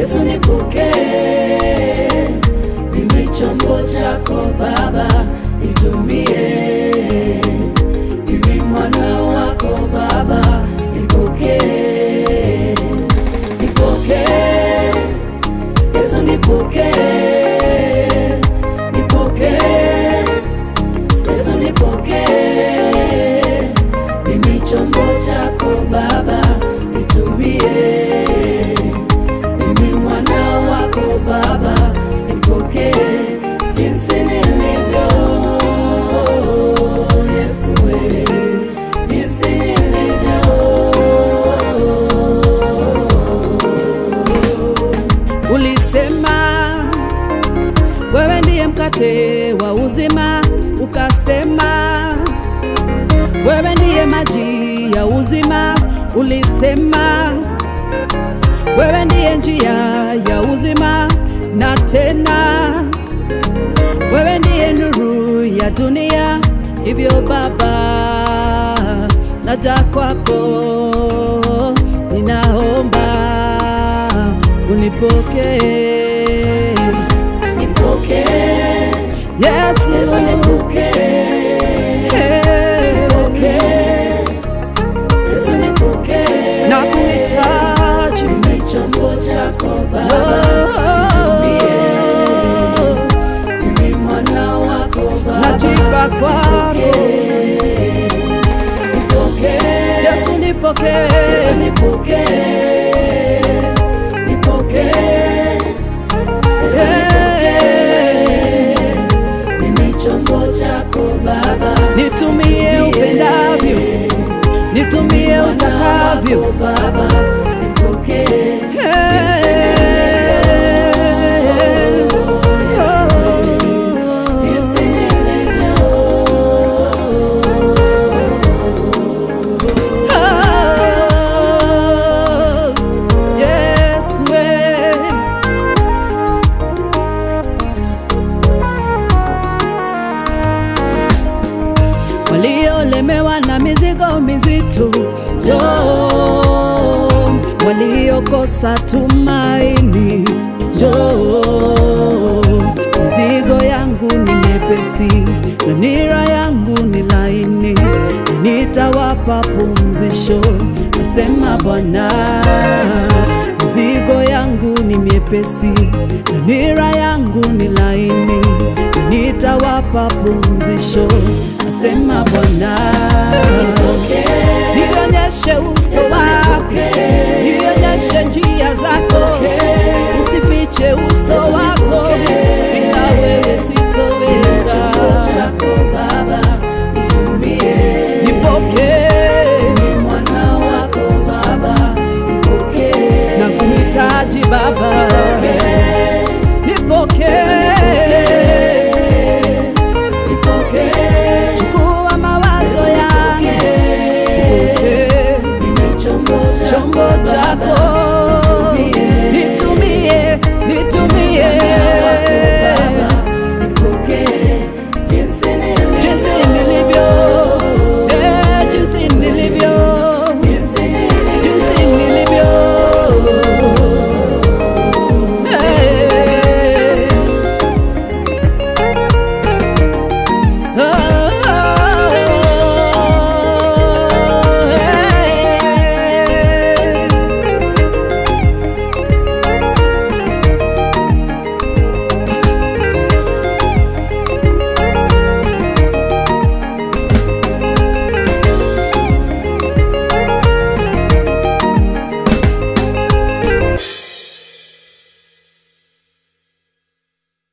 Yesu nipokee, mimi chombo chako Baba, nitumie. Mimi mwana wako Baba, nipokee, nipokee. Yesu nipokee, nipokee. Yesu nipokee, mimi chombo chako Baba, nitumie. Mimi mwana wako Baba, nipokee jinsi nilivyo. Yesu we, jinsi nilivyo. Ulisema wewe ndiye mkate wa uzima, ukasema wewe ndiye maji ya uzima. Ulisema wewe ndiye njia ya uzima, na tena wewe ndiye nuru ya dunia. Hivyo Baba, naja kwako, ninaomba unipokee Nipokee, Yesu, Yesu nipokee. Nipokee, Yesu nipokee. na kuhitaji Mimi chombo chako Baba, nitumie. Mimi mwana wako Baba, najipa kwako nipokee. Nipokee, Yesu, nipokee Yesu nipokee. Nipokee, Yesu nipokee. Mimi chombo chako Baba, nitumie upendavyo, nitumie utakavyo. Wako Baba, nipokee. Jinsi nilivyo. Yes, we. waliolemewa na mizigo mizito, njoo, waliokosa tumaini, njoo, mizigo yangu ni mepesi na nira yangu ni laini, na nitawapa pumzisho, asema Bwana. Mizigo yangu ni miepesi na nira yangu ni laini, na nitawapa pumzisho, asema Bwana. Nionyeshe uso wako, nionyeshe njia